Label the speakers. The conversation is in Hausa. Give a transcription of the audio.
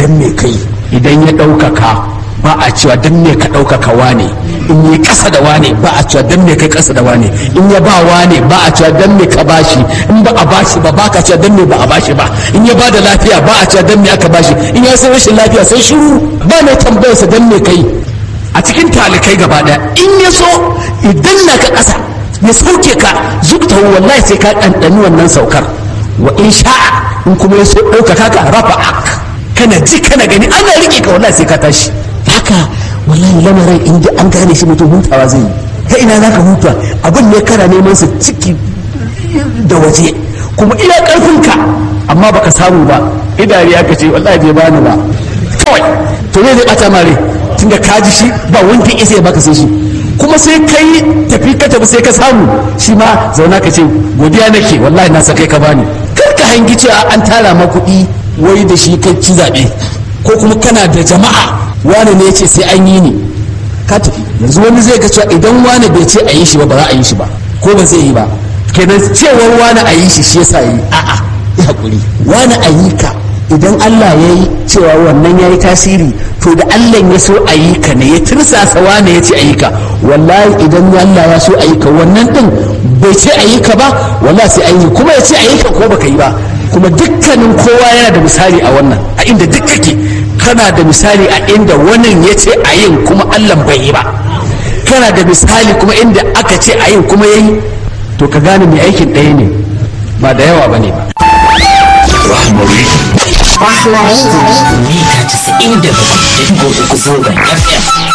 Speaker 1: dan me kai idan ya ɗaukaka ba a cewa dan me ka ɗaukaka wane in yi ƙasa da wane ba a cewa dan me kai ƙasa da wane in ya ba wane ba a cewa dan me ka bashi in ba a bashi ba ba ka cewa dan me ba a bashi ba in ya ba da lafiya ba a cewa dan me aka bashi in ya san rashin lafiya sai shiru ba mai tambayarsa dan me kai a cikin talikai gaba ɗaya in ya so idan na ka ƙasa ya sauke ka zubta wallahi sai ka ɗanɗani wannan saukar wa in sha'a in kuma ya so ɗaukaka ka rafa kana ji kana gani ana riƙe ka wallahi sai ka tashi haka wallahi lamarin in ji an gane shi mutum hutawa zai yi ta ina za ka huta abin ne kana neman su ciki da waje kuma iya ƙarfinka amma baka samu ba idari aka ce wallahi bai bani ba kawai to ne zai ɓata mare tunda ka ji shi ba wanda isa ya baka sai shi kuma sai kai tafi ka tafi sai ka samu shi ma zauna ka ce godiya nake wallahi na sa kai ka bani kar ka hangi cewa an tara ma kuɗi wai da shi kai ci zaɓe ko kuma kana da jama'a wani ne ya ce sai an yi ni ka tafi yanzu wani zai ga cewa idan wani bai ce a yi shi ba ba za a yi shi ba ko ba zai yi ba kenan cewar wani a yi shi shi yasa yi a'a ya hakuri wani a yi ka idan Allah ya yi cewa wannan ya yi tasiri to da Allah ya so a yi ka ne ya tirsasa wane ya ce a yi ka wallahi idan Allah ya so a yi ka wannan din bai ce a yi ka ba wallahi sai an yi kuma ya ce a yi ka ko baka yi ba kuma dukkanin kowa yana da misali a wannan a inda duk kake kana da misali a inda wannan ya ce a yin kuma Allah bai yi ba kana da misali kuma inda aka ce a yin kuma ya yi to ka gane mai aikin ɗaya ne ba da yawa ba ne ba
Speaker 2: Rahmari.
Speaker 3: Rahmari.
Speaker 2: Mita 97.3 zangon FM.